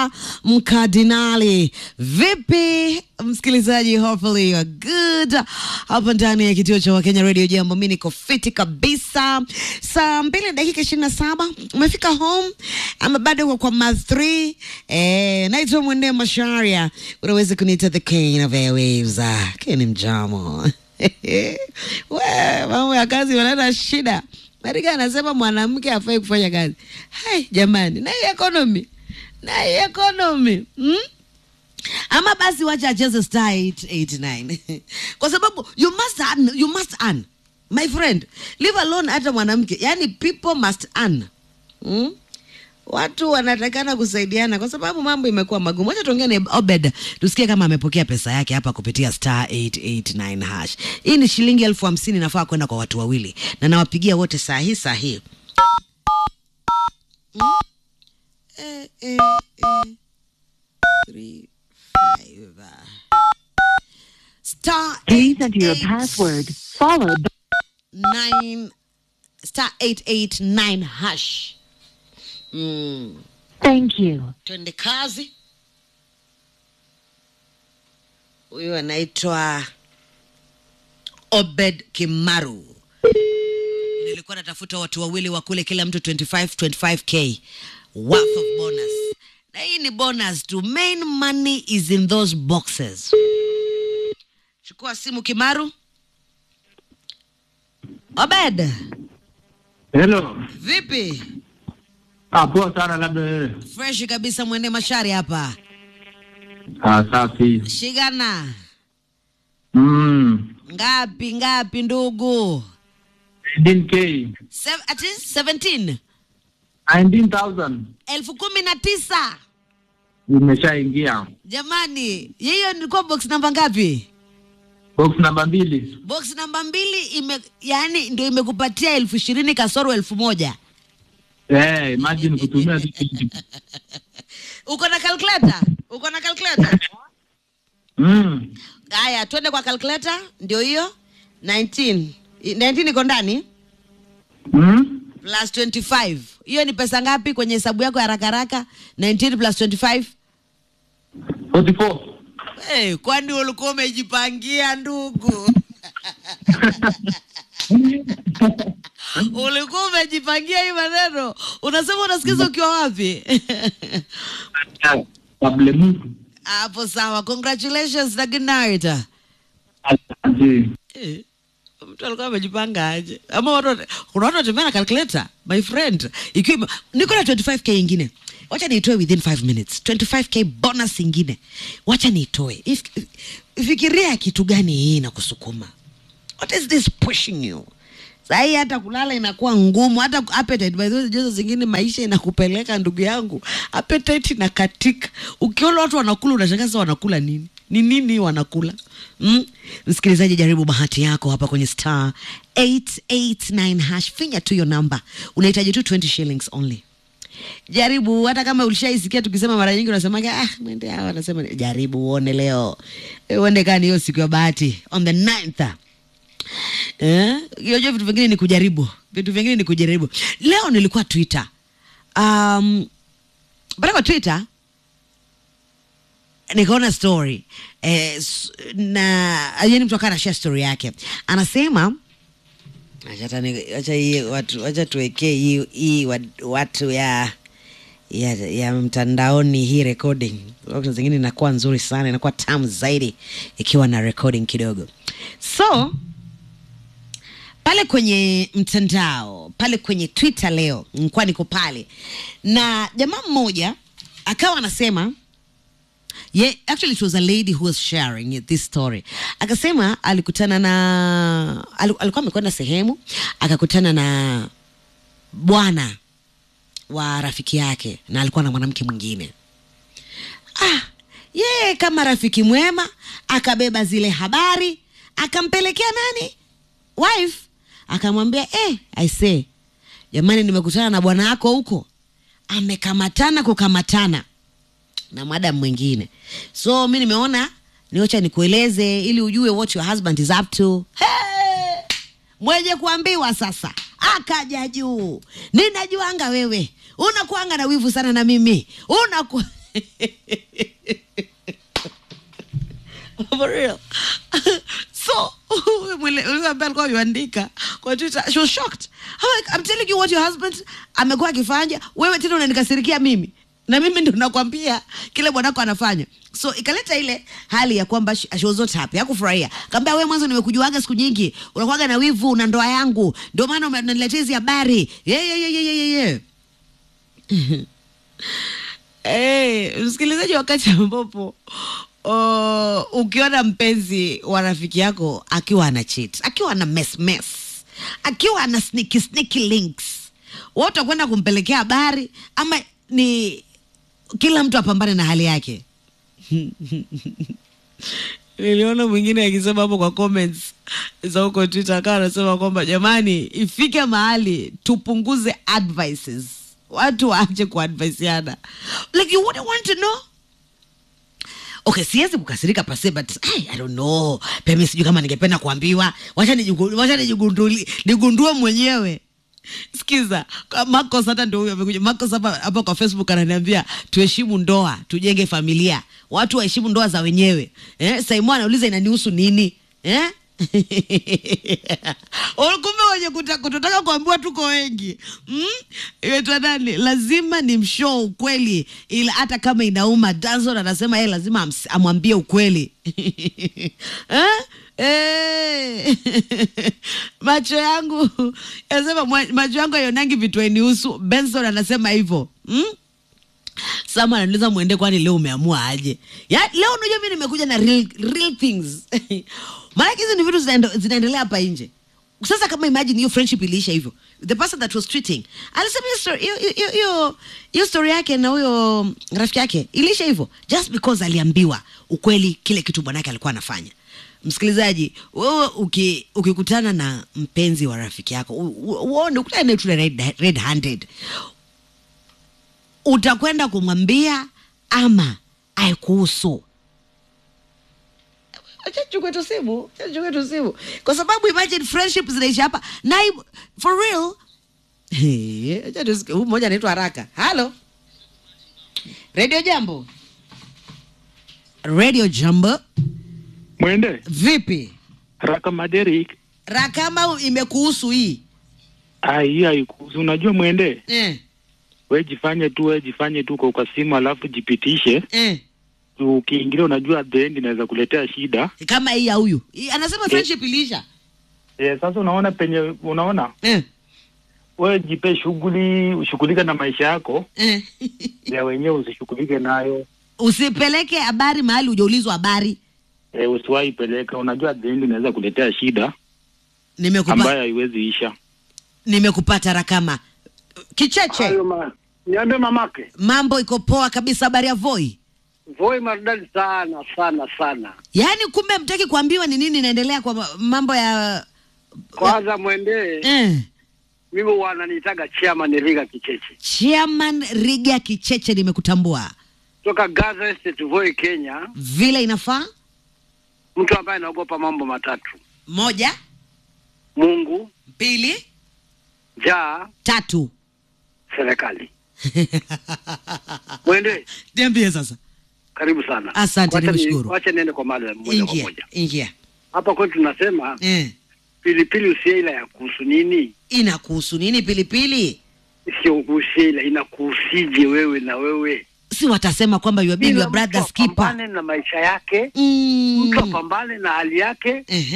Mkardinali. Vipi msikilizaji, hopefully you are good hapa ndani ya kituo cha Wakenya Radio Jambo. Mi niko fiti kabisa. Saa mbili na dakika ishirini na saba umefika home ama bado uko kwa math 3? Eh, naitwa Mwende Masharia, unaweza kuniita the king of airwaves. Ah, Ken Mjamo we mambo ya kazi wanana shida. Marika anasema mwanamke hafai kufanya kazi. Hai jamani, na hii economy na hii economy hmm? Ama basi wacha acheze star 889 kwa sababu you must earn, you must earn my friend, leave alone hata mwanamke, yani people must earn hmm? Watu wanatakana kusaidiana kwa sababu mambo imekuwa magumu. Wacha tuongee na Obed tusikie kama amepokea pesa yake hapa kupitia star 889 hash. Hii ni shilingi elfu hamsini nafaa kwenda kwa watu wawili, na nawapigia wote saa hii saa hii hmm? eh, eh, eh. Three, five. Star Please enter your eight, password, followed by nine star 889 hash. Mm. thank you. Twende kazi. Huyu anaitwa Obed Kimaru. Nilikuwa natafuta watu wawili wa kule, kila mtu 25 25k worth of bonus, na hii ni bonus tu. Main money is in those boxes. Chukua simu Kimaru. Obed, Hello. vipi? Ah, poa sana labda wewe. Fresh kabisa, mwende mashari hapa. Ah, safi. Shigana Mm. ngapi ngapi ndugu? 18k. Sev- ati 17 19,000 elfu kumi na tisa imeshaingia. jamani, hiyo nilikuwa box namba ngapi? Box namba mbili. Box namba mbili ime, yani ndio imekupatia elfu ishirini kasoro elfu moja. Eh, imagine kutumia tu kitu. Uko na calculator? Uko na calculator? Mm. Haya, twende kwa calculator, ndio hiyo 19 I- 19 iko ndani Mm. plus 25 hiyo ni pesa ngapi kwenye hesabu yako ya haraka haraka? 19 plus 25 44. Hey, kwani ulikuwa umejipangia ndugu? ulikuwa umejipangia hii maneno? Unasema unasikiza ukiwa wapi? Kable Mungu. Hapo sawa, congratulations na good night. Asante. Eh, mtu alikuwa amejipanga aje? Ama watu wat- kuna watu watembea na calculator, my friend. Ikiwa ime- niko na 25k ingine. Wacha niitoe within 5 minutes. 25k bonus ingine. Wacha niitoe. If, if, fikiria kitu gani hii inakusukuma? What is this pushing you? Sahii hata kulala inakuwa ngumu, hata appetite. By the way, jozo zingine maisha inakupeleka ndugu yangu, appetite inakatika. Ukiona watu wanakula unashangaa sasa wanakula nini? Ni nini wanakula? Mm? Msikilizaji, jaribu bahati yako hapa kwenye star 889 hash, finya tu hiyo namba, unahitaji tu 20 shillings only jaribu hata kama ulishaisikia tukisema mara nyingi unasemaga ah, mwende hawa anasema jaribu uone leo Eh, uende kani hiyo siku ya bahati on the 9th Eh, unajua vitu vingine ni kujaribu, vitu vingine ni kujaribu. Leo nilikuwa Twitter, um, pale kwa Twitter nikaona story eh, s- na yani mtu akawa anashare story yake, anasema acha hata ni- acha hii watu acha tuwekee hii hii wa- watu ya ya, ya mtandaoni hii recording wakati zingine inakuwa nzuri sana inakuwa tamu zaidi ikiwa na recording kidogo so pale kwenye mtandao pale kwenye twitter leo nilikuwa niko pale na jamaa mmoja akawa anasema Yeah, actually it was a lady who was sharing this story. Akasema alikutana na aliku- alikuwa amekwenda sehemu akakutana na bwana wa rafiki yake na alikuwa na mwanamke mwingine. Ah, yeye kama rafiki mwema akabeba zile habari akampelekea nani? Wife. Akamwambia, "Eh, I say, jamani nimekutana na bwana wako huko. Amekamatana kukamatana." na madam mwingine so mi nimeona niwacha nikueleze ili ujue what your husband is up to hey! mwenye kuambiwa sasa akaja juu ninajuanga wewe unakuanga na wivu sana na mimi unaku for real so mwile- yule ambaye alikuwa yuandika kwa twitter she was shocked I'm, like, I'm telling you what your husband amekuwa akifanya wewe tena unanikasirikia mimi na mimi ndo nakwambia kile bwanako anafanya so ikaleta ile hali ya kwamba she she was not happy hakufurahia kaambia wewe mwanzo nimekujuaga siku nyingi unakuwaga na wivu na ndoa yangu ndio maana unaniletea hizi habari yeah, yeah, yeah, yeah, yeah, yeah. Hey, msikilizaji, wakati ambapo oh, ukiona mpenzi wa rafiki yako akiwa ana cheat, akiwa ana mess mess, akiwa ana sneaky sneaky links, wewe utakwenda kumpelekea habari ama ni kila mtu apambane na hali yake? Niliona mwingine akisema hapo kwa comments za huko Twitter, akawa anasema kwamba jamani, ifike mahali tupunguze advices, watu waache kuadvisiana, like you wouldn't want to know okay siwezi kukasirika pase but I, I don't know pemi sijui kama ningependa kuambiwa wacha nijigu- wacha nijigunduli- nigundue mwenyewe sikiza kwa Marcos hata ndio huyo amekuja Marcos hapa hapa kwa Facebook ananiambia tuheshimu ndoa tujenge familia watu waheshimu ndoa za wenyewe eh Simon anauliza inanihusu nini eh Oh, kumbe wenye kuta- kutotaka kuambiwa tuko wengi mm? Inaitwa nani lazima ni mshoo ukweli ila hata kama inauma Danson anasema yeye lazima ams- amwambie ukweli eh? Eh. macho yangu anasema mwa- macho yangu aionangi vitu hainihusu benson anasema hivyo mm? sama anauliza mwende kwani leo umeamua aje ya, leo unajua mi nimekuja na real, real things maanake hizi ni vitu zinaendo- zinaendelea hapa nje sasa kama imagine hiyo friendship iliisha hivyo the person that was treating alisema hiyo story- hiyo- hiyo- hiyo- hiyo- hiyo story yake na huyo rafiki yake iliisha hivyo just because aliambiwa ukweli kile kitu bwanake alikuwa anafanya msikilizaji wewe uki- ukikutana na mpenzi wa rafiki yako u- u- uone ukutane naye tu na red, red handed utakwenda kumwambia ama aikuhusu acha chukue tu simu acha chukue tu simu kwa sababu imagine friendship zinaisha hapa na im- for real Hey, acha tusikie. huyu mmoja anaitwa haraka halo radio jambo radio jambo Mwende vipi raka Maderik. rakama imekuhusu hii Ah, hii haikuhusu. Unajua Mwende, eh, we jifanye tu, we jifanye tu kwa kwa simu, alafu jipitishe. eh. Ukiingilia unajua at the end inaweza kuletea shida. kama hii ya huyu Hii anasema friendship iliisha Eh, sasa unaona penye unaona eh, wewe jipe shughuli, ushughulike na maisha yako eh. ya wenyewe, usishughulike nayo. usipeleke habari mahali hujaulizwa habari E, usiwahi peleka. Unajua at the end inaweza kuletea shida nimekupa ambayo haiwezi isha. nimekupata rakama kicheche Hayo ma, niambie mamake, mambo iko poa kabisa habari ya voi voi maridadi sana sana sana. yaani kumbe mtaki kuambiwa ni nini inaendelea kwa ma- mambo ya Kwanza mwendee, eh. mimi wananiitaga chairman Riga Kicheche chairman riga kicheche nimekutambua toka Gaza Estate, Voi, Kenya, vile inafaa mtu ambaye anaogopa mambo matatu: moja Mungu, mbili njaa, tatu serikali. Mwende, niambie sasa karibu sana. Asante, Wacha ni- nimeshukuru. Wacha niende kwa mada moja kwa ingia moja. ingia Hapa kwetu tunasema eh. pilipili usiela ya kuhusu nini? inakuhusu nini pilipili Sio kuhusiela, inakuhusije wewe na wewe? si watasema kwamba you are being Kila your brother's mtu keeper apambane na maisha yake, mm. mtu apambane na hali yake Ehe.